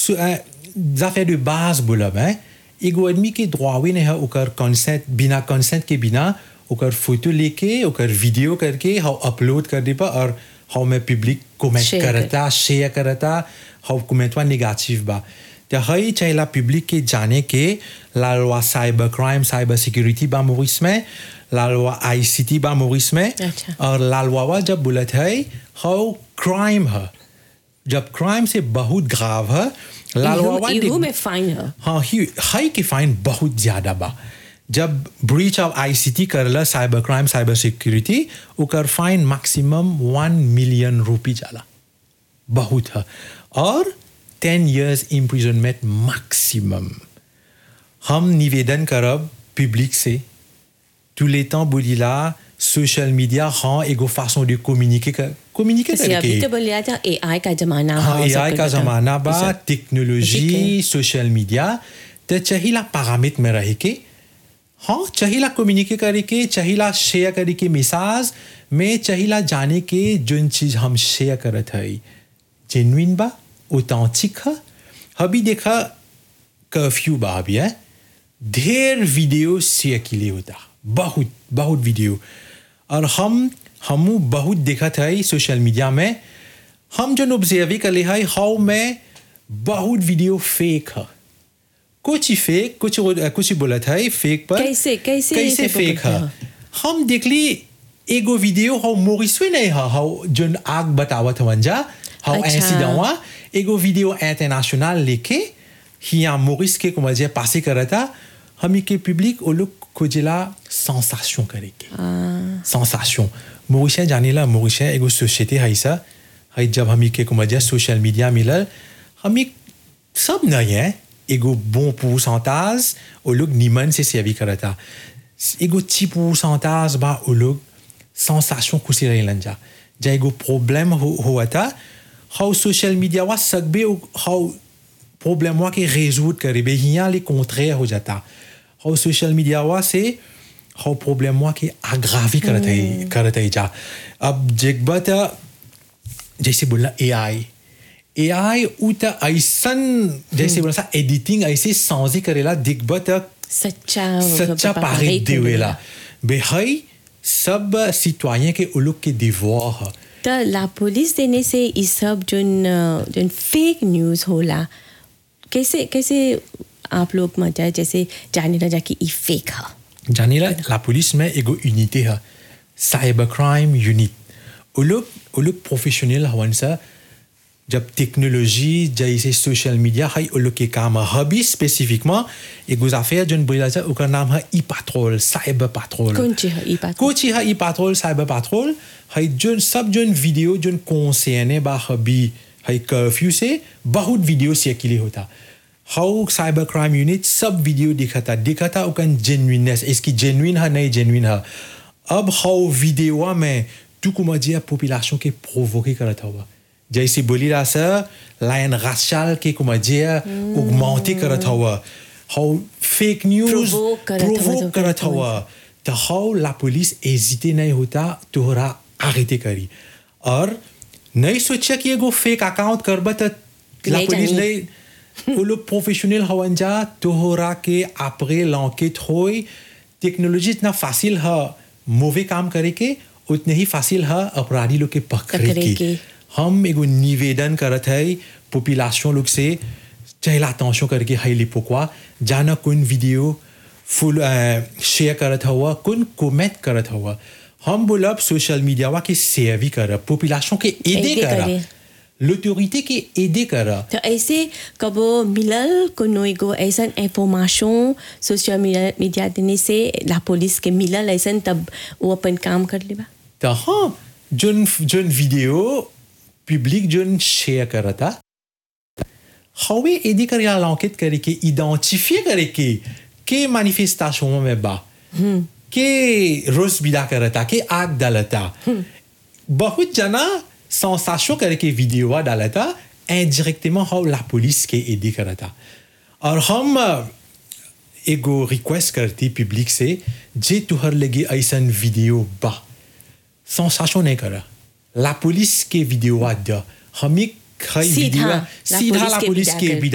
affaires de base बोलब हैं एगो आदमी के द्वावे नहीं है ओकर कंसेंट बिना कंसेंट के बिना ओकर फोटो लेके ओकर वीडियो करके हाउ अपलोड कर दे और हाउ मैं पब्लिक कमेंट Share करता शेयर करता हाउ कमेंटवा नेगेटिव बा तो हई चाहिए पब्लिक के जाने के la loi cyber crime cyber security बा मोरिस में la loi आईसीटी बा मोरिस में अच्छा। और la loi वा जब बोलत है हाउ क्राइम है जब क्राइम से बहुत ग्राव है la loi वा इहू देख- में फाइन है हाँ ही हाई के फाइन बहुत ज्यादा बा जब ब्रीच ऑफ आईसीटी करला साइबर क्राइम साइबर सिक्योरिटी ओकर fine maximum one million rupee जाला बहुत है और टेन इयर्स इम्प्रिजनमेंट मैक्सिमम हम निवेदन करब पब्लिक से tous les temps बोलिला सोशल मीडिया हाँ एगो फासों de communiquer कर communiquer जैसे अभी करके तो बोलिया था एआई का जमाना हाँ है, सब एआई कुछ का बता- जमाना बा ये सब। टेक्नोलॉजी सोशल मीडिया तो चाहिला पैरामीटर में रह के हाँ चाहिला कम्युनिकेट करे के चाहिला शेयर करे के मिसाज में चाहिला जाने के जोन चीज हम शेयर करत है जेन्युइन बा ऑथेंटिक है अभी देखा कर्फ्यू बा अभी है ढेर वीडियो शेयर के लिए होता बहुत बहुत वीडियो और हम हम बहुत देखा था सोशल मीडिया में हम जो ऑब्जर्व कर ले है हाउ में बहुत वीडियो फेक है कुछ ही फेक कुछ कुछ ही बोला था फेक पर कैसे- कैसे कैसे ऐसे फेक है बोलते हम देख ली एगो वीडियो हाउ मोरिसवे नहीं है हाउ जोन आग बतावत हवन जा हाउ अच्छा। इंसिडेंट हुआ एगो वीडियो इंटरनेशनल लेके हिया मोरिस के को मजे पासे करा था हमी के पब्लिक वो लोग खोजेला सेंसेशन करे के सेंसेशन मोरिशा जानेला मोरिशा एगो सोसाइटी है सा है जब हमी के को मजे सोशल मीडिया मिलल हमी सब नहीं है एगो bon pourcentage वो लोग निमन से सेवी करा था एगो ची pourcentage बा वो लोग सेंसेशन खुशी रहेलन जा जा एगो प्रॉब्लम हो हुआ था हाउ सोशल मीडिया वा सकबे हाउ प्रॉब्लम वा के रेजोल्व करे बे हिया ले contraire हो जाता हाउ सोशल मीडिया वा से हाउ प्रॉब्लम वा के आग्रावी करत है करत है जा अब जेकबा त जैसे बोला एआई एआई उ त ऐसन जैसे बोला सा एडिटिंग ऐसे सांझी करेला दिखबा त सच्चा सच्चा पारे देवेला बेहई सब सिटवायन के उलुक के दिवोर है तो ला पुलिस देने से ये सब जोन जोन फेक न्यूज़ होला कैसे कैसे आप लोग मतलब जैसे जाने लगा कि ये फेक है जानेला la police में एगो यूनिटी है साइबर क्राइम यूनिट वो लोग वो लोग प्रोफेशनल हवन सा जब टेक्नोलॉजी जैसे सोशल मीडिया है वो लोग के काम है हबी स्पेसिफिकमा एगो affaire जोन बोला जा ओकर नाम है ई पैट्रोल साइबर पैट्रोल कौन चीज है ई पैट्रोल? कुछ ही है ई पैट्रोल साइबर पैट्रोल है जोन सब जोन वीडियो जोन कंसर्ने बा हबी है कर्फ्यू से बहुत वीडियो से के लिए होता हाउ साइबर क्राइम यूनिट सब वीडियो दिखाता दिखाता उकन जेन्युइननेस इसकी जेन्युइन है नहीं जेन्युइन है अब हाउ वीडियो में तू को मजिया पॉपुलेशन के प्रोवोके करता हुआ जैसे बोली रहा सर लाइन राशल के को मजिया उगमाउंटी करता हुआ हाउ फेक न्यूज Provoke करत हुआ, provoke जो करत करत हुआ। हुआ तो हाउ ला पुलिस हेजिटे नहीं होता तोहरा आगे करी और नहीं सोचा कि एगो फेक अकाउंट करबा तो ला नहीं पुलिस जानी। नहीं वो लोग प्रोफेशनल हवन जा तोहरा के आपरे लॉन्केट होई टेक्नोलॉजी इतना फासिल है मूवी काम करे के उतने ही फासिल है अपराधी लोग के पकड़े पकड़े के के। हम एगो निवेदन करत है पॉपुलेशन लोग से चाहे अटेंशन करके हाई लिपोकवा जाना कौन वीडियो फुल शेयर करत हुआ कौन कमेंट करत हुआ हम बोलब सोशल मीडिया वा के सेवी करब पॉपुलेशन के एदे एदे करा करे। l'autorité के एदे करा तो ऐसे कबो मिलल कोनो एगो ऐसन इंफॉर्मेशन सोशल मीडिया मीडिया देने से ला पुलिस के मिलल ऐसन तब वो अपन काम कर लेबा तो हाँ जोन जोन वीडियो पब्लिक जोन शेयर करता हवे एदी कर या l'enquête करे के identifier करे के के manifestation में बा के रोज बिदा करता के आग डालता बहुत जना सेंसेशन करे के वीडियो डालता indirectement हाउ la पुलिस के एदी करता और हम अ, एगो रिक्वेस्ट करती पब्लिक से जे तुहर लगे ऐसन वीडियो बा सेंसेशन नहीं करा ला पुलिस के वीडियो आ द हमें सीधा, वीडियो ला सीधा पुलिस ला के पुलिस विदा के कर। विदा